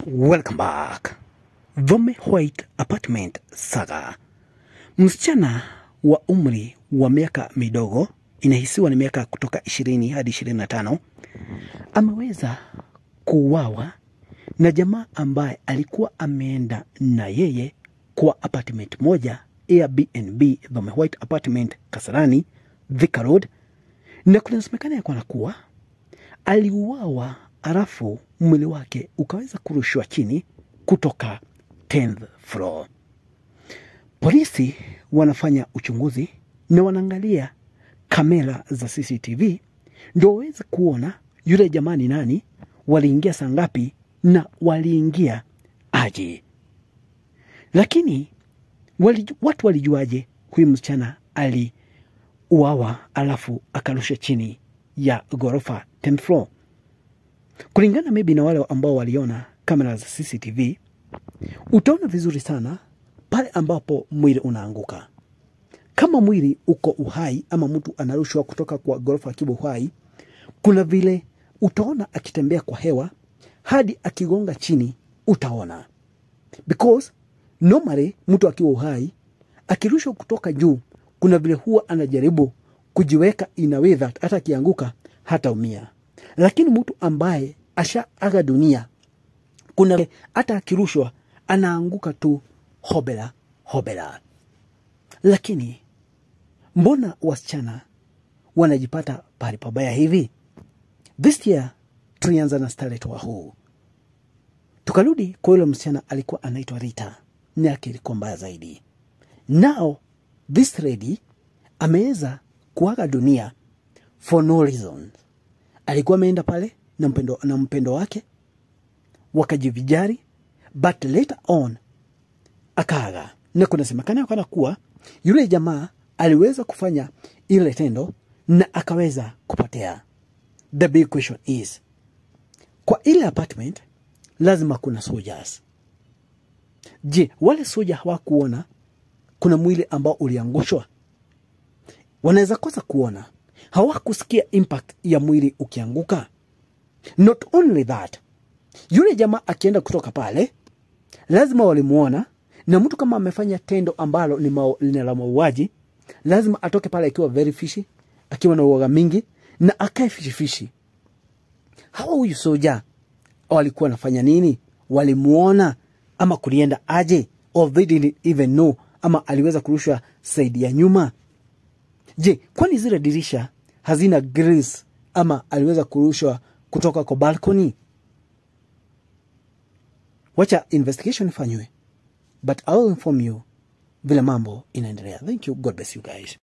Welcome back. Vome White Apartment Saga. Msichana wa umri wa miaka midogo, inahisiwa ni miaka kutoka ishirini hadi ishirini na tano ameweza kuuawa na jamaa ambaye alikuwa ameenda na yeye kwa apartment moja Airbnb Vome White Apartment Kasarani, Thika Road, na kunasemekana ya kwana kuwa aliuawa alafu mwili wake ukaweza kurushwa chini kutoka 10th floor. Polisi wanafanya uchunguzi na wanaangalia kamera za CCTV ndio waweze kuona yule jamaa ni nani, waliingia saa ngapi na waliingia aje. Lakini waliju, watu walijuaje huyu msichana aliuawa alafu akarusha chini ya ghorofa 10th floor? kulingana maybe na wale ambao waliona kamera za CCTV, utaona vizuri sana pale ambapo mwili unaanguka. Kama mwili uko uhai ama mtu anarushwa kutoka kwa ghorofa akiwa uhai, kuna vile utaona akitembea kwa hewa hadi akigonga chini, utaona because normally mtu akiwa uhai akirushwa kutoka juu, kuna vile huwa anajaribu kujiweka in a way that hata akianguka hataumia lakini mtu ambaye ashaaga dunia kuna hata akirushwa anaanguka tu hobela hobela. Lakini mbona wasichana wanajipata pahali pabaya hivi? This year tulianza na Starlet wa huu, tukarudi kwa yule msichana alikuwa anaitwa Rita, ni yake ilikuwa mbaya zaidi. Now this lady ameweza kuaga dunia for no reason alikuwa ameenda pale na mpendo, na mpendo wake wakajivijari, but later on akaaga, na kunasemekana kana kuwa yule jamaa aliweza kufanya ile tendo na akaweza kupotea. The big question is, kwa ile apartment lazima kuna soldiers. Je, wale soja hawakuona kuna mwili ambao uliangushwa? Wanaweza kosa kuona hawakusikia impact ya mwili ukianguka. Not only that, yule jamaa akienda kutoka pale, lazima walimuona, na mtu kama amefanya tendo ambalo ni ma- la mauaji, lazima atoke pale akiwa very fishy, akiwa na uoga mingi na akae fishifishi. Hawa huyu soja walikuwa wanafanya nini? Walimuona ama kulienda aje? Or they didn't even know, ama aliweza kurushwa saidi ya nyuma? Je, kwani zile dirisha hazina grills ama aliweza kurushwa kutoka kwa balcony? Wacha investigation ifanywe, but I will inform you vile mambo inaendelea. Thank you, God bless you guys.